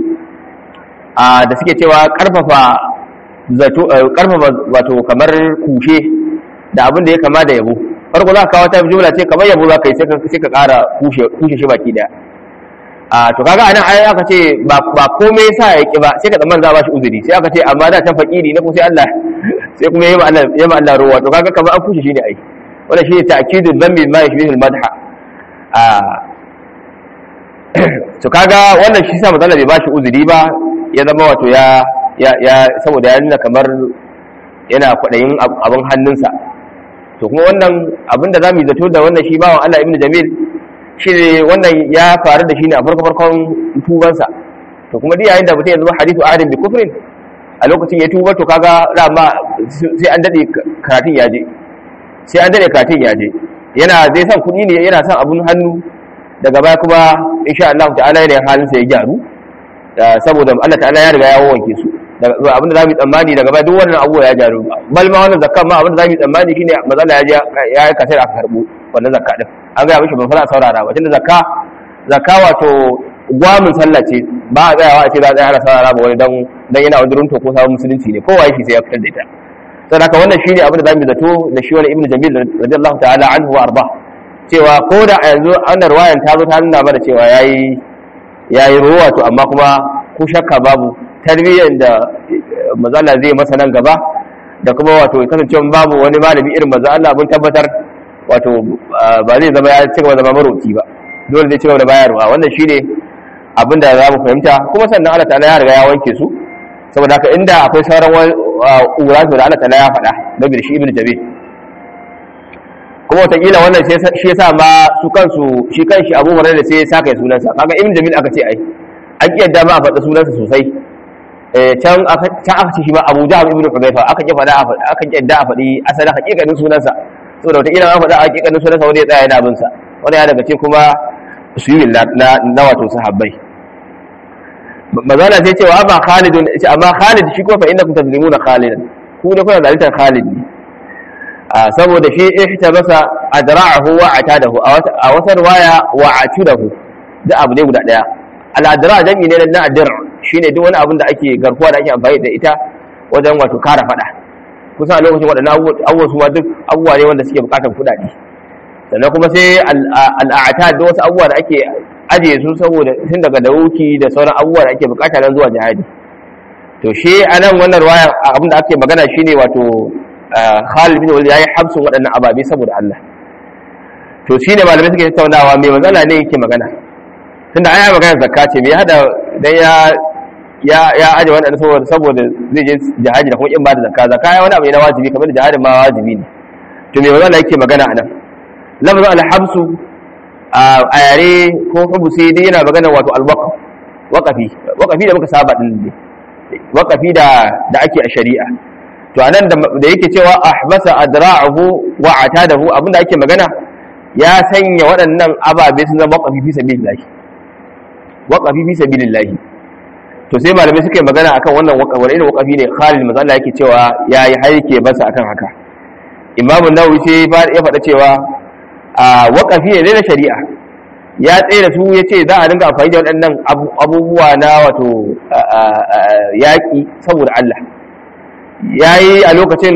a da suke cewa karfafa zato karfafa wato kamar kushe da abin da ya kama da yabo farko za ka kawo ta jumla ce kamar yabo za ka yi sai ka ƙara kushe shi baki daya a to kaga anan ai aka ce ba komai sa ya ki ba sai ka tsamman za ba shi uzuri sai aka ce amma da ta fakiri na kuma sai Allah sai kuma yayi Allah yayi Allah ruwa to kaga kamar an kushe shi ne ai wannan shi ne ta'kidu dhanbi ma yashbihu al-madha a to kaga wannan shi sa matsala bai ba shi uzuri ba ya zama wato ya ya saboda ya nuna kamar yana kwaɗayin abin hannunsa to kuma wannan abin da za mu yi zato da wannan shi bawan Allah ibn Jamil shi ne wannan ya faru da shi ne a farko farkon tubansa to kuma duk yayin da mutum ya zama hadithu adin bi kufrin a lokacin ya tuba to kaga rama sai an dade karatun ya je sai an dade karatun ya je yana zai san kuɗi ne yana son abun hannu daga baya kuma insha Allah ta'ala yana halin sa ya gyaru saboda Allah ta'ala ya riga ya wanke su abin da zamu tsammani daga baya duk wannan abubuwa ya gyaru bal ma wannan zakka ma abin da zamu tsammani shine mazalla ya je ya yi kasar aka karbo wannan zakka din an ga mishi ban fara saurara ba tunda zakka zakka wato gwamin sallah ce ba a tsayawa a ce za a tsaya ana saurara ba wani dan dan yana wajen to ko sabon musulunci ne kowa yake sai ya fitar da ita saboda haka wannan shine abin da zamu zato da shi wani ibnu jamil radiyallahu ta'ala anhu wa arba cewa ko da a yanzu annar wayan ta zo ta nuna mana cewa yayi yayi ruwa to amma kuma ko shakka babu tarbiyyar da mazala zai masa nan gaba da kuma wato kasancewa babu wani malami irin maza Allah mun tabbatar wato ba zai zama ya ci gaba zama marauci ba dole zai ci gaba da bayarwa wannan shine abin da za mu fahimta kuma sannan Allah ta'ala ya riga ya wanke su saboda haka inda akwai sauran ƙura su da Allah ta'ala ya faɗa game da shi ibnu jabil kuma wataƙila wannan shi yasa ma su kansu shi kanshi abu hurairah sai ya saka sunansa kaga ibnu jabil aka ce ai an kiyarda ma a faɗa sunansa sosai can aka ce shi ma abu jahab ibnu hudayfa aka ki faɗa aka ki yadda a faɗi asalin hakikanin sunansa saboda wataƙila an faɗa hakikanin sunansa wanda ya tsaya yana bin sa wanda ya daga ce kuma usuyul na na wato sahabbai mazana sai cewa amma khalid amma khalid shi ko fa innakum tazlimuna khalidan ku ne kuna zaluntar khalid ne saboda shi ihtabasa adra'ahu wa atadahu a wata riwaya wa atudahu da abu ne guda daya al-adra jami'i ne na adr shine duk wani abin da ake garkuwa da ake amfani da ita wajen wato kara fada kusan a lokacin waɗannan abubuwa su ma duk abubuwa ne wanda suke bukatar kuɗaɗe sannan kuma sai al'ata da wasu abubuwa da ake ajiye su saboda tun daga dauki da sauran abubuwa da ake bukata nan zuwa jihadi to shi a nan wannan ruwaya abin da ake magana shine wato Khalid bin Walid yayi habsun waɗannan ababe saboda Allah to shine malamai suke tattaunawa me matsala ne yake magana tunda aya magana zakka ce me hada dan ya ya ya aje wannan saboda saboda zai je jihadi da kuma in ba da zakka zakka ya wani abu ne na wajibi kamar da jihadin ma wajibi ne to me matsala yake magana anan lafazin alhabsu a yare ko hubusi dai yana magana wato alwaqf waqafi waqafi da muka saba din ne waqafi da da ake a shari'a to anan da yake cewa ahbasa adra'ahu wa atadahu abinda ake magana ya sanya waɗannan ababe sun zama waqafi fi sabilillah waqafi fi sabilillah to sai malamai suka yi magana akan wannan waqafi wani irin waqafi ne Khalid manzo Allah yake cewa yayi haike basa akan haka Imam Nawawi sai ya faɗa cewa a waƙafi ne na shari'a ya tsaye da su ya ce za a dinga amfani da waɗannan abubuwa na wato yaƙi saboda Allah ya yi a lokacin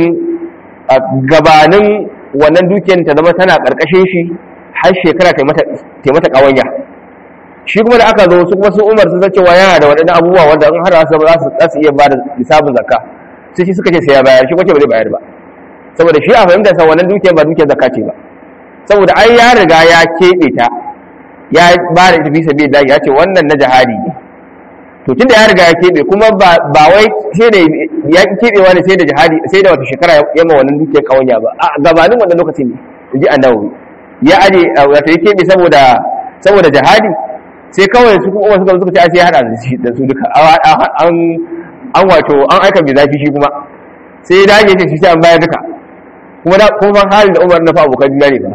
gabanin wannan dukiyar ta zama tana ƙarƙashin shi har shekara ta mata ƙawanya shi kuma da aka zo su kuma su umar sun cewa yana da waɗannan abubuwa wanda in har za su iya ba da lissafin zakka sai shi suka ce sai ya bayar shi kuma ba zai bayar ba saboda shi a fahimtar sa wannan dukiyar ba dukiyar zakka ce ba saboda ai ya riga ya keɓe ta ya ba da tafi sabi da ya ce wannan na jihadi ne to tunda ya riga ya keɓe kuma ba wai sai da ya keɓewa ne sai da jihadi sai da wata shekara ya ma wannan dukiyar kawanya ba a gabanin wannan lokacin ne in ji annabi ya aje wato ya keɓe saboda saboda jihadi sai kawai su kuma suka suka ce sai ya hada da su duka an an wato an aika mai zafi shi kuma sai ya dage shi sai an bayar duka kuma da kuma halin da Umar na fa abokan juna ne ba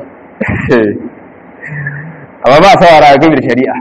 amma ba a sawara game da shari'a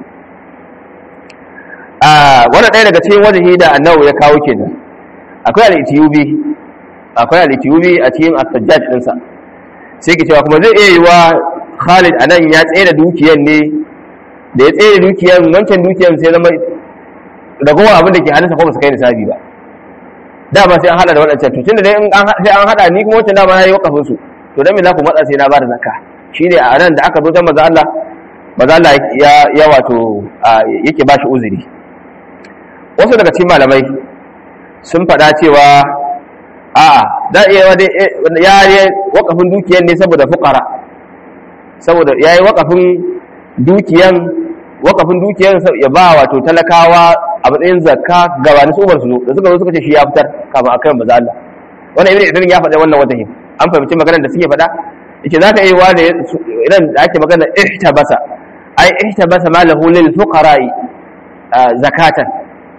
a wani ɗaya daga cikin wajahi da annawu ya kawo kenan akwai al-etiyubi akwai al-etiyubi a cikin as-sajjad ɗinsa sai ke cewa kuma zai iya yiwa Khalid anan ya tsaye da dukiyar ne da ya tsaye da dukiyar wancan dukiyar sai zama ragowar abin da ke hannunsa ko ba su kai nisabi ba dama sai an hada da waɗancan to tunda dai sai an hada ni kuma wancan dama na yi wakafin su to dan me za ku matsa sai na bada zakka shine a nan da aka zo ta maza Allah maza Allah ya ya wato yake bashi uzuri wasu daga cikin malamai sun faɗa cewa a'a da iya wani ya yi wakafin dukiyar ne saboda fukara saboda ya yi wakafin dukiyan wakafin dukiyar ya ba wato talakawa a matsayin zakka gabanin su umar su da suka zo suka ce shi ya fitar kafin a kan maza Allah wannan ibn idris ya faɗa wannan wajahin an fahimci maganar da suke faɗa yace za ka yi wa da idan da ake magana ihtabasa ai ihtabasa malahu lil fuqara'i zakatan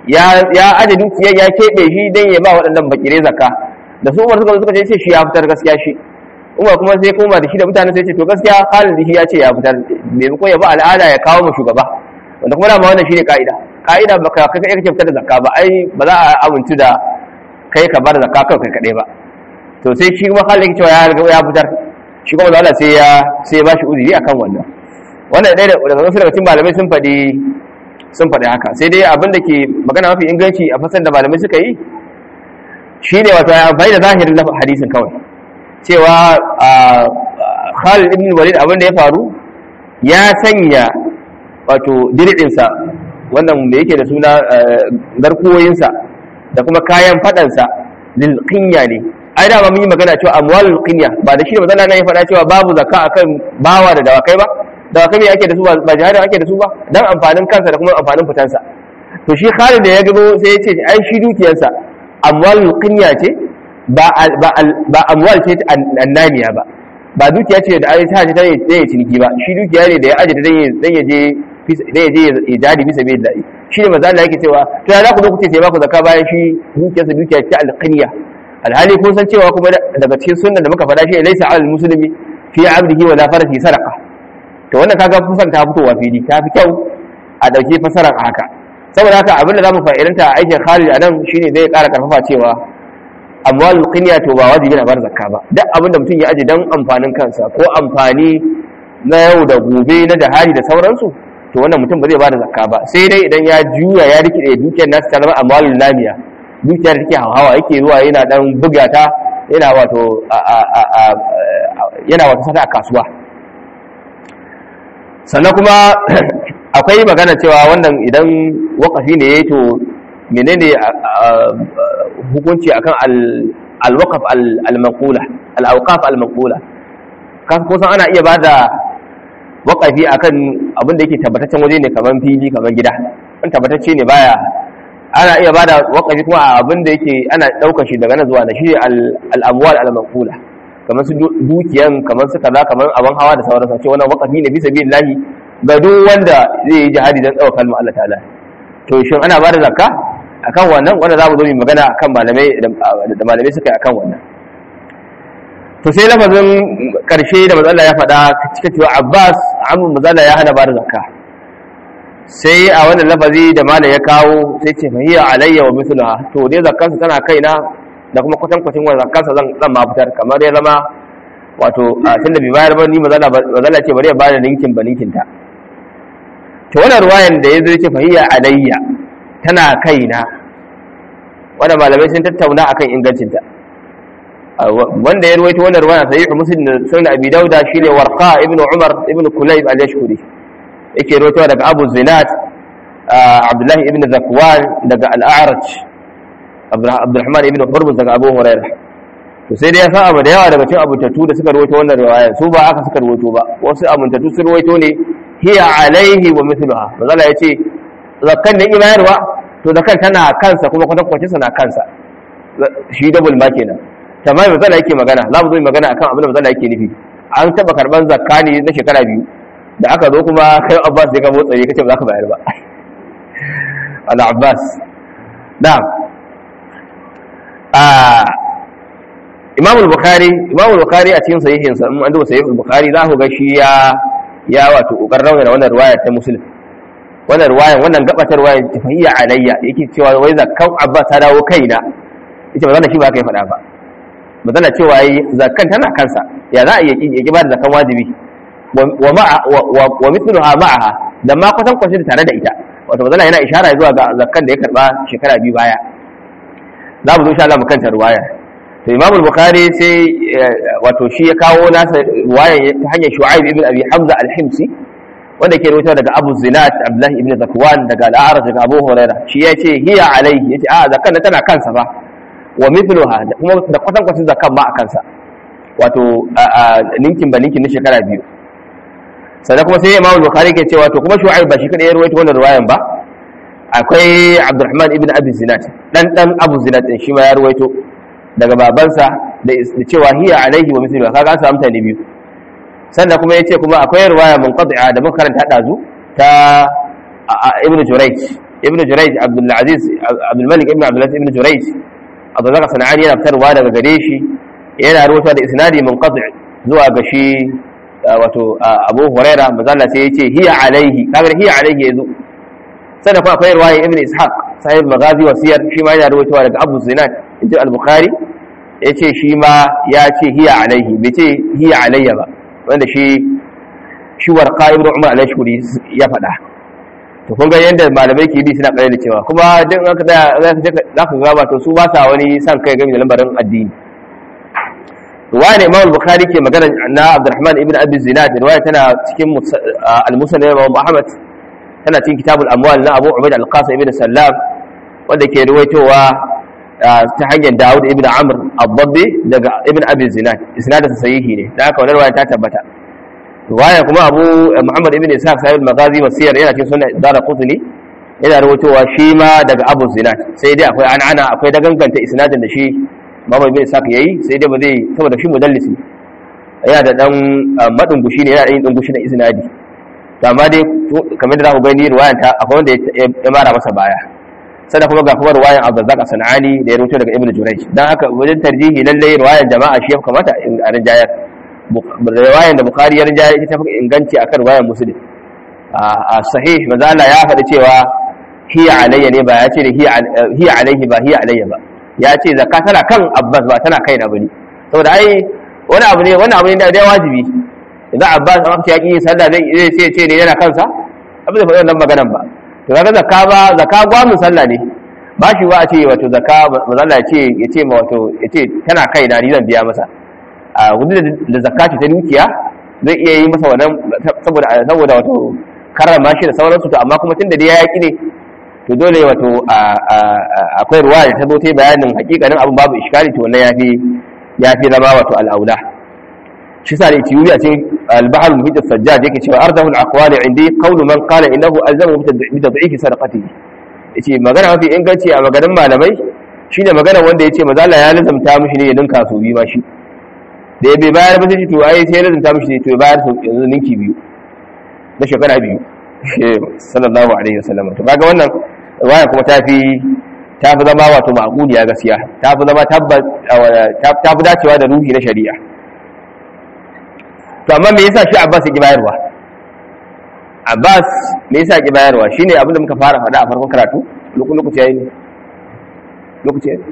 ya ya aje dukiyar ya keɓe shi dan ya ba waɗannan bakire zakka da su Umar suka suka ce shi ya fitar gaskiya shi Umar kuma sai koma da shi da mutane sai ce to gaskiya Khalid shi ya ce ya fitar maimakon ya ba al'ada ya kawo mu shugaba wanda kuma dama wannan shine ka'ida ka'ida baka kai kake fitar da zakka ba ai ba za a amintu da kai ka bar zakka kai kai kadai ba to sai shi kuma Khalid yake cewa ya riga ya fitar shi kuma Allah sai ya sai ya bashi uzuri akan wannan wannan ɗaya daga wasu daga cikin malamai sun faɗi sun faɗi haka sai dai abin da ke magana mafi inganci a fasar da malamai suka yi shi ne wata amfani da zahirin hadisin kawai cewa Khalid ibn Walid abin da ya faru ya sanya wato diridinsa wannan da yake da suna garkuwoyinsa da kuma kayan fadansa lil qinya ne ai da mun yi magana cewa amwalul qinya ba da shi ne mazalla ya faɗa cewa babu zakka akan bawa da dawakai ba dawakai me ake da su ba jihadi ake da su ba dan amfanin kansa da kuma amfanin fitansa to shi Khalid da ya gado sai ya ce ai shi dukiyarsa amwalul qinya ce ba ba amwal ce annaniya ba ba dukiya ce da ai ta ce ta yi ciniki ba shi dukiya ne da ya aje dan ya je dan ya je ya jadi bisa bai dai shi ne manzo Allah yake cewa to ya za ku zo ku ce sai ba ku zakka bayan shi dukiyarsa dukiya ce alqinya alhali kun san cewa kuma daga cikin sunnan da muka faɗa shi laysa alal muslimi fi abdihi wa la farasi sadaqa to wannan kaga kusan ta fitowa fili ta fi kyau a dauke fasarar haka saboda haka abin da zamu fa'idanta a aikin Khalid anan shine zai ƙara karfafa cewa amwalul qinya to ba wajibi na bar zakka ba duk abin da mutum ya aje dan amfanin kansa ko amfani na yau da gobe na jahari da sauransu to wannan mutum ba zai bada zakka ba sai dai idan ya juya ya rike dukiyar nasu ta zama amwalul lamiya dukiyar da take hawa yake zuwa yana dan buga ta yana wato yana wato sata a kasuwa sannan kuma akwai magana cewa wannan idan wakafi ne yayi to menene hukunci akan al-waqf al-maqula al-awqaf al-maqula kan kusan ana iya bada waqafi akan abin da yake tabbataccen waje ne kaman fili kaman gida an tabbatacce ne baya ana iya bada waqafi kuma a abin da yake ana daukar shi daga nan zuwa na shi al-amwal al-maqula kamar su dukiyan kamar su kaza kamar abin hawa da sauransu ce wannan waqafi ne bisa billahi ga duk wanda zai yi jihadi dan tsawon kalmar Allah ta'ala to shin ana bada zakka akan wannan wanda za mu zo mu magana akan malamai da malamai suka yi akan wannan to sai lafazin karshe da mazalla ya faɗa cika cewa Abbas amma mazalla ya hana bada zakka sai a wannan lafazi da malam ya kawo sai ce fahiya alayya wa mithluha to dai zakkansa tana kaina da kuma kwatankwacin wannan zakkansa zan zan ma fitar kamar ya zama wato tunda bai bayar ba ni mazalla mazalla ce bari ya bada ninkin ba ninkin ta to wannan ruwayan da yazo yace fahiya alayya tana kaina wanda malamai sun tattauna akan ingancinta wanda ya ruwaito wannan ruwaya sahih muslim da sunan abi dauda shine warqa ibn umar ibn kulayb al-yashkuri yake ruwaito daga abu zinat abdullah ibn zakwan daga al-a'raj abdurrahman ibn hurmuz daga abu hurairah to sai dai ya san abu da yawa daga cikin abuntatu da suka ruwaito wannan riwaya su ba aka suka ruwaito ba wasu abuntatu sun ruwaito ne hiya alaihi wa mithluha manzala yace zakkan da bayarwa to zakkan tana kansa kuma kwatankwacin sa na kansa shi double ma kenan tamam manzala yake magana za mu zo magana akan abin da manzala yake nufi an taba karban zakka ne na shekara biyu da aka zo kuma kai Abbas ya ga motsa ne kace ba za ka bayar ba ala Abbas na'am ah Imam al-Bukhari Imam al-Bukhari a cikin sahihin sa an duba sahih al-Bukhari za ku ga shi ya ya wato kokarin rawana wannan riwaya ta Muslim wannan riwayan wannan gabatar riwayan tafiyya alayya yake cewa wai zakkan Abbas ta dawo kaina yace ba zan shi ba kai faɗa ba ba zan cewa yi zakkan tana kansa ya za a yi yaki ba da zakkan wajibi wa ma'a wa mithluha ma'aha da ma kwatan kwashin tare da ita wato bazala yana ishara zuwa ga zakkan da ya karba shekara biyu baya za mu zo insha Allah mu kanta riwaya to Imam al-Bukhari sai wato shi ya kawo nasa riwaya ta hanyar Shu'aib ibn Abi Hamza al-Himsi wanda ke rawaito daga Abu Zinat Abdullah ibn Zakwan daga al-A'raj daga Abu Hurairah shi ya ce hiya alayhi yace a zakkan tana kansa ba wa mithluha da kuma da kwatan kwatan zakkan ba a kansa wato ninkin ba ninkin na shekara biyu sannan kuma sai Imam Bukhari ke cewa to kuma Shu'aib ba shi kadai ya rawaito wannan riwayan ba akwai Abdurrahman ibn Abi Zinat dan dan Abu Zinat din shi ma ya rawaito daga babansa da cewa hiya alaihi wa mithluha kaga an samu mutane biyu sannan kuma yace kuma akwai riwaya munqati'a da muka karanta dazu ta Ibn Jurayj ibn jurayj abdul aziz abdul malik ibn abdul aziz ibn jurayj abdullah sanani yana fitarwa daga gare shi yana rubuta da isnadi munqati zuwa ga shi wato abu huraira mazalla sai yace hiya alaihi kaga hiya alaihi yazo sai kuma akwai riwaya ibn ishaq sahib maghazi wa siyar shi ma yana rubuta daga abu zinad inji al-bukhari yace shi ma ya ce hiya alaihi bai ce hiya alayya ba wanda shi shi warqa ibn umar al-ashkuri ya faɗa to kun ga yadda malamai ke bi suna kare da cewa kuma duk aka da za ka gaba to su ba sa wani san kai game da lambarin addini ruwaya ne imam bukhari ke magana na abdurrahman ibn abi zinad ruwaya tana cikin al-musnad imam ahmad tana cikin kitabul amwal na abu ubaid al-qasim ibn sallam wanda ke ruwaitowa ta hanyar Dawud ibn Amr al-Dabbi daga ibn Abi Zinad isnadin sahihi ne da haka wannan riwaya ta tabbata riwaya kuma Abu Muhammad ibn Ishaq sahib al-Maghazi wa siyar yana cikin sunan Daraqutni yana rawaitowa shi ma daga Abu Zinad sai dai akwai an'ana akwai daganganta isnadin da shi Muhammad ibn Ishaq yayi sai dai ba zai saboda shi mudallisi yana da dan madin gushi ne yana da yin dungushi na isnadi to amma dai kamar da za ku gani riwayan ta akwai wanda ya mara masa baya sannan kuma ga kuma ruwayan Abdurrazzaq Sanani da ya rubuto daga Ibn Jurayj dan haka wajen tarjihi lalle ruwayan jama'a shi ya kamata a rinjayar ruwayan da Bukhari ya rinjayar ita ta inganci akan ruwayan Muslim a sahih manzo Allah ya faɗi cewa hiya alayya ne ba ya ce da hiya alayhi ba hiya alayya ba ya ce zakka tana kan Abbas ba tana kaina bane saboda ai wani abu ne wani abu ne da wajibi idan Abbas an ce ya ki sallah zai sai ce ne yana kansa abin da faɗi wannan maganan ba to kaga zakka ba zakka gwamin sallah ne ba shi wa a ce wato zakka mazalla ya ce ya ce ma wato ya ce tana kai na ni zan biya masa a gudu da zakka ce ta dukiya zai iya yi masa wannan saboda saboda wato karrama shi da sauransu to amma kuma tunda dai ya yaki ne to dole wato akwai ruwa da ta zo ta bayanin hakikanin abin babu iskali to wannan yafi yafi zama wato al'aula shi sa da itiyuri a cikin al-bahr muhit as-sajjad yake cewa ardahu al-aqwali indi qawlu man qala innahu alzamu bi tad'if sadaqatihi yace magana mafi inganci a maganin malamai shine magana wanda yace maza Allah ya lazamta mishi ne ya ninka so biyu ma shi da ya bai bayar ba sai to ai sai ya lazamta mishi ne to ya bayar yanzu ninki biyu na shekara biyu sallallahu alaihi wasallam to kaga wannan waya kuma ta fi ta fi zama wato ma'quliya gaskiya ta fi zama tabbas ta fi dacewa da ruhi na shari'a to amma me yasa shi Abbas yake bayarwa Abbas me yasa yake bayarwa shine abin da muka fara faɗa a farkon karatu lokacin lokaci yayi ne lokaci yayi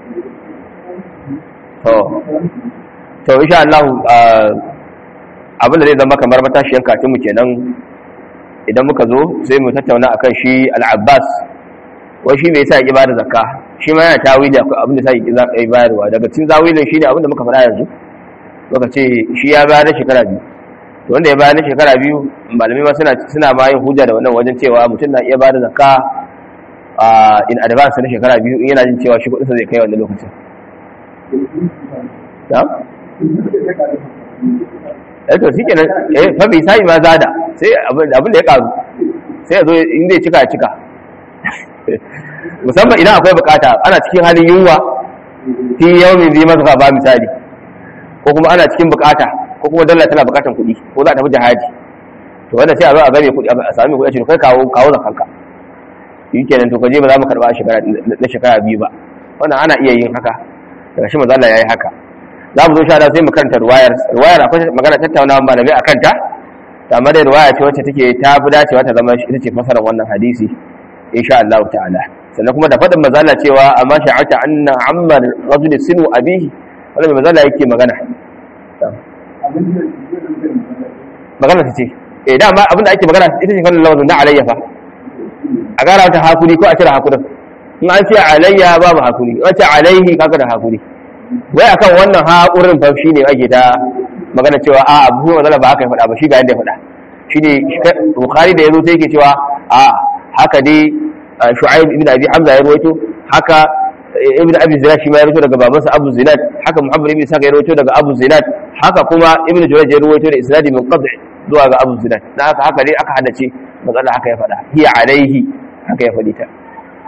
to to insha Allah abin da zai zama kamar matashiyan katin mu kenan idan muka zo sai mu tattauna akan shi Al-Abbas wai shi me yasa yake bada zakka shi ma yana tawili akwai abin da yasa yake bayarwa daga cikin zawilin shine abin da muka faɗa yanzu muka ce shi ya bayar da shekara biyu to wanda ya bayar da shekara biyu malamai ma suna suna ma yin hujja da wannan wajen cewa mutum na iya bayar da zakka in advance na shekara biyu in yana jin cewa shi kudinsa zai kai wannan lokacin na? eh to shike nan eh fa bai sai ma zada sai abin da ya karu sai ya zo in zai cika ya cika musamman idan akwai bukata ana cikin halin yunwa fi yawmin zai masa ba misali ko kuma ana cikin bukata ko kuma dalla tana bukatan kuɗi ko za a tafi jihadi to wanda sai a zo a game kuɗi a sami kuɗi a cikin kai kawo kawo zakanka yi kenan to kaje ba za mu karɓa na shekara biyu ba wannan ana iya yin haka daga shi mazala ya yi haka za mu zo sha sai mu karanta ruwayar ruwayar akwai magana tattaunawa malamai a kanta amma dai ruwaya ce wacce take ta fi dacewa ta zama ita ce fasarar wannan hadisi insha Allah ta'ala sannan kuma da faɗin mazala cewa amma sha'ata anna ammar rajul sinu abihi wannan mai mazala yake magana magana ta ce eh dama abinda ake magana ita ce kallon lawazin na alayya fa a gara ta hakuri ko a cire hakurin in an ce alayya babu hakuri in an ce alaihi kaga da hakuri wai akan wannan hakurin fa shine ake ta magana cewa a abu mazala ba haka ya faɗa ba shi ga yadda ya faɗa shine bukhari da yazo sai yake cewa a haka dai shu'aib ibn abi hamza ya rawaito haka ibn abi zinad shi ma ya rawaito daga babansa abu zinad haka muhammad ibn saka ya rawaito daga abu zinad haka kuma ibn jurayj ya rawaito da isnadi min qad' zuwa ga abu zinad dan haka haka dai aka hadace matsala haka ya faɗa hiya alaihi haka ya faɗi ta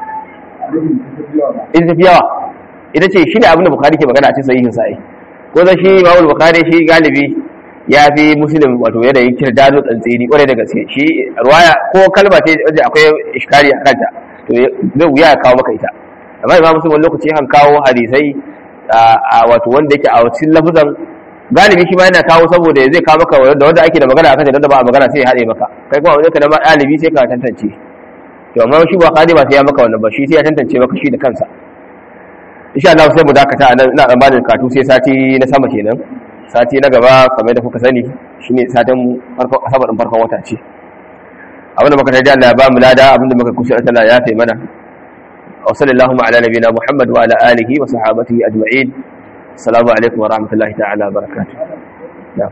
ita tafi yawa ita ce shi ne abin da bukhari ke magana a cikin sahihin sa'i ko da shi imamul bukhari shi galibi ya fi muslim wato yadda yi kirdado tsantsini kwarai da gaske shi ruwaya ko kalma ce wajen akwai iskari a kanta to zai wuya ya kawo maka ita amma imam muslim wani lokaci kan kawo hadisai a wato wanda yake a cikin lafuzan galibi shi ma yana kawo saboda zai kawo maka da wanda ake da magana akan da ba a magana sai ya haɗe maka kai kuma wanda ka da ɗalibi sai ka tantance to amma shi ba kadi ba sai ya maka wannan ba shi sai ya tantance maka shi da kansa insha Allah sai mu dakata a nan ina dan bada katu sai sati na sama kenan sati na gaba kamar da kuka sani shine satin farkon asabar din farkon wata ce abinda muka tarji Allah ya ba mu lada abinda muka kusa Allah ya fi mana wa sallallahu ala nabiyina Muhammad wa ala alihi wa sahabatihi ajma'in assalamu alaikum wa rahmatullahi ta'ala wa barakatuh na'am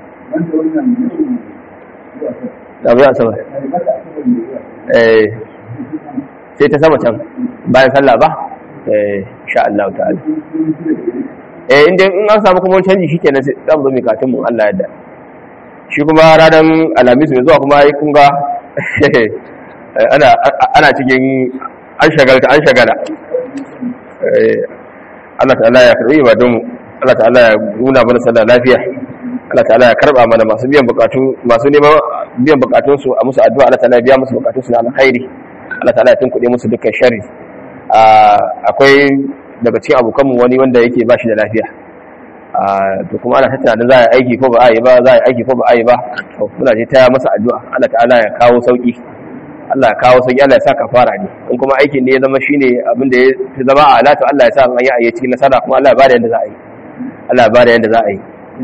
da ya sama eh sai ta sama can bayan sallah ba eh insha Allah ta'ala eh inda in an samu kuma canji shikenan sai zan zo mai katin mu Allah yadda shi kuma ranar alhamis mai zuwa kuma kun ga ana ana cikin an shagalta an shagala Allah ta'ala ya karbi ibadun mu Allah ta'ala ya nuna mana sallah lafiya Allah ta'ala ya karba mana masu biyan bukatu masu neman biyan bukatun su a musu addu'a Allah ta'ala ya biya musu bukatun su na alkhairi Allah ta'ala ya tunkuɗe musu dukkan sharri akwai daga cikin abokanmu wani wanda yake ba shi da lafiya to kuma ana tattara za a aiki ko ba a yi ba za a aiki ko ba a yi ba to muna je ta masa addu'a Allah ta'ala ya kawo sauki Allah ya kawo sauki Allah ya sa kafara ne in kuma aikin ne ya zama shine abin da ya zama a ala to Allah ya sa an yi a cikin nasara kuma Allah ya bada yanda za a yi Allah ya bada yanda za a yi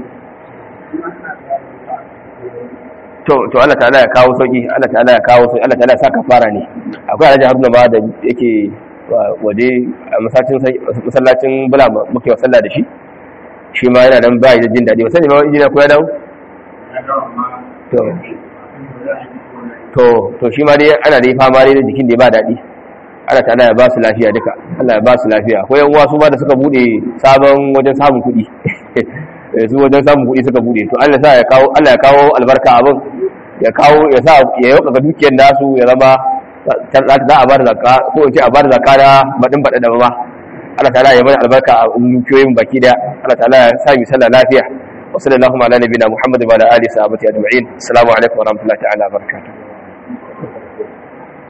to to Allah ta'ala ya kawo sauki Allah ta'ala ya kawo sauki Allah ta'ala ya sa kafara ne akwai Alhaji Haruna ba da yake waje a masallacin bula muke wa sallah da shi shi ma yana nan bayi da jin daɗi wasu ne ma injina ko ya dawo to to shi ma dai ana dai fama dai da jikin da ba daɗi Allah ta'ala ya ba su lafiya duka Allah ya ba su lafiya akwai yan uwa su ma da suka bude sabon wajen samun kuɗi su wajen samun kuɗi suka bude to Allah ya kawo Allah ya kawo albarka abin ya kawo ya sa ya yauka dukiyar nasu ya zama za a bada zakka ko in ce a bada zakka da badin bada da ba Allah ta'ala ya mana albarka a dukiyoyin baki da Allah ta'ala ya sa mu sallah lafiya wa sallallahu ala nabiyina Muhammad wa ala alihi wa sahbihi ajma'in assalamu alaikum wa rahmatullahi ta'ala wa barakatuh